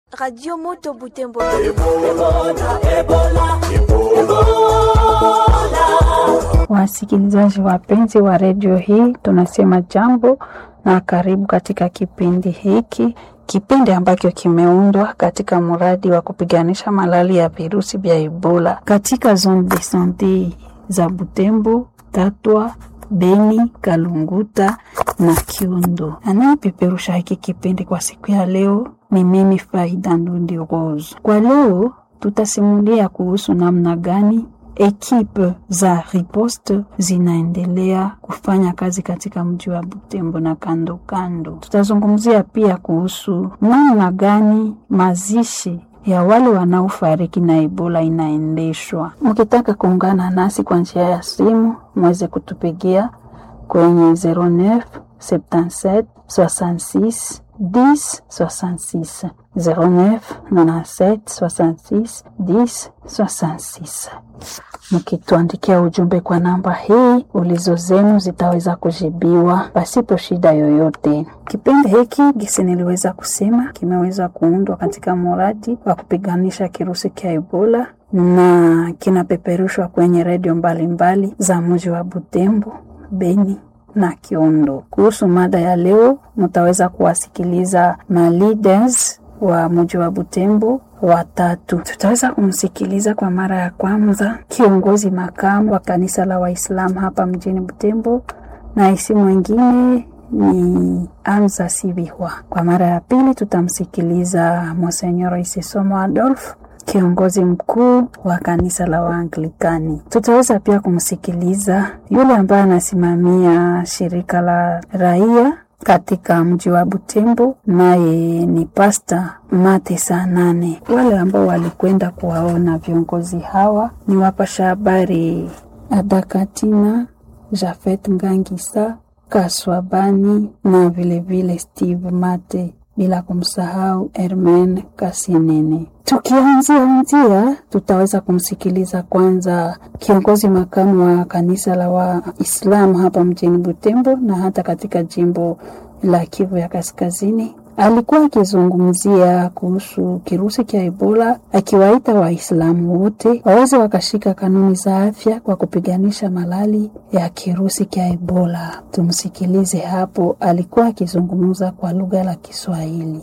Radio Moto Butembo. Wasikilizaji wapenzi wa redio hii, tunasema jambo na karibu katika kipindi hiki, kipindi ambacho kimeundwa katika mradi wa kupiganisha malali ya virusi vya Ebola katika zone de sante za Butembo, Tatwa, Beni, Kalunguta na Kiundo. Anayepeperusha hiki kipindi kwa siku ya leo ni mimi Faida Ndundi Rose. Kwa leo tutasimulia kuhusu namna gani ekipe za riposte zinaendelea kufanya kazi katika mji wa Butembo na kando kando. Tutazungumzia pia kuhusu namna gani mazishi ya wale wanaofariki na Ebola inaendeshwa. Mkitaka kuungana nasi kwa njia ya simu, mweze kutupigia kwenye 09 77 66 10 66 09 97 66 10 66. Mkituandikia ujumbe kwa namba hii, ulizo zenu zitaweza kujibiwa pasipo shida yoyote. Kipindi hiki gisi niliweza kusema kimeweza kuundwa katika mradi wa kupiganisha kirusi cha Ebola na kinapeperushwa kwenye redio mbalimbali za mji wa Butembo, Beni na Kiondo. Kuhusu mada ya leo, mtaweza kuwasikiliza ma leaders wa mji wa Butembo watatu. Tutaweza kumsikiliza kwa mara ya kwanza kiongozi makamu wa kanisa la Waislamu hapa mjini Butembo, na isi mwingine ni Amza Sibihwa. Kwa mara ya pili tutamsikiliza Monsenyor Isisomo Adolf kiongozi mkuu wa kanisa la Waanglikani. Tutaweza pia kumsikiliza yule ambaye anasimamia shirika la raia katika mji wa Butembo, naye ni Pasta Mate saa nane. Wale ambao walikwenda kuwaona viongozi hawa ni wapasha habari Adakatina Jafet Ngangisa Kaswabani na vilevile vile Steve Mate bila kumsahau Hermen Kasinene. Tukianzia anzia, tutaweza kumsikiliza kwanza kiongozi makamu wa kanisa la Waislamu hapa mjini Butembo na hata katika jimbo la Kivu ya Kaskazini. Alikuwa akizungumzia kuhusu kirusi cha Ebola, akiwaita Waislamu wote waweze wakashika kanuni za afya kwa kupiganisha malali ya kirusi cha Ebola. Tumsikilize hapo, alikuwa akizungumza kwa lugha la Kiswahili.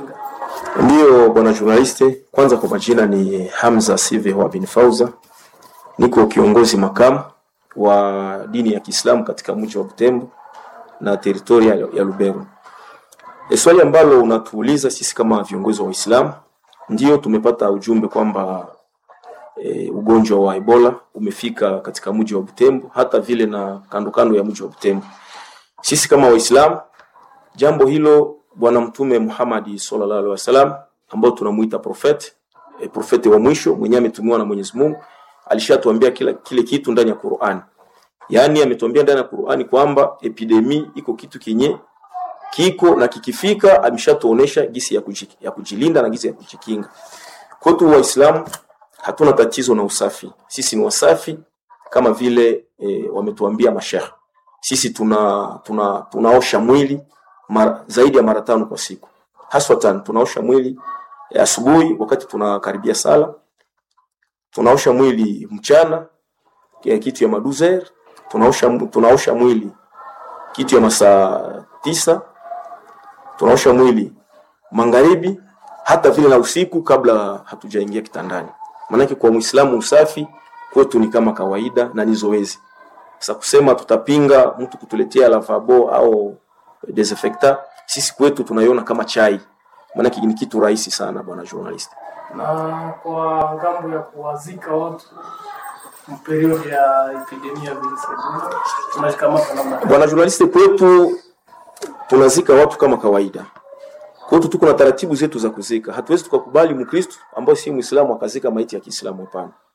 Ndiyo bwana journaliste, kwanza kwa majina ni Hamza Sive wa bin Fauza, niko kiongozi makamu wa dini ya Kiislamu katika mji wa Butembo na teritoria ya Lubero. E, swali ambalo unatuuliza sisi kama viongozi wa Uislamu, ndio tumepata ujumbe kwamba e, ugonjwa wa Ebola umefika katika mji wa Butembo hata vile na kando kando ya mji wa Butembo. Sisi kama Waislamu, jambo hilo Bwana Mtume Muhammad sallallahu alaihi wasallam ambao tunamuita profeti e, profeti wa mwisho mwenyewe ametumiwa na Mwenyezi Mungu, alishatuambia kila kile kitu ndani ya Qur'an. Yaani ametuambia ndani ya Qur'ani kwamba epidemi iko kitu kinye kiko na kikifika, ameshatuonesha gisi ya, kuji, ya kujilinda na gisi ya kujikinga. Kwetu Waislamu hatuna tatizo na usafi, sisi ni wasafi kama vile e, wametuambia mashehe. Sisi tuna, tuna tunaosha mwili mara, zaidi ya mara tano kwa siku, haswa tano. Tunaosha mwili asubuhi wakati tunakaribia sala, tunaosha mwili mchana kitu ya maduzer, tunaosha, tunaosha mwili kitu ya masaa tisa tunaosha mwili magharibi, hata vile na usiku kabla hatujaingia kitandani. Maanake kwa Muislamu usafi kwetu ni kama kawaida na ni zoezi. Sasa kusema tutapinga mtu kutuletea lavabo au desinfectant, sisi kwetu tunaiona kama chai, maanake ni kitu rahisi sana, bwana journalist. Na kwa ngambo ya kuwazika watu period ya epidemia virusi tunakamata namna bwana journalist, kwetu tunazika watu kama kawaida. Kwetu tuko na taratibu zetu za kuzika. Hatuwezi tukakubali Mkristo ambaye si Muislamu akazika maiti ya Kiislamu, hapana.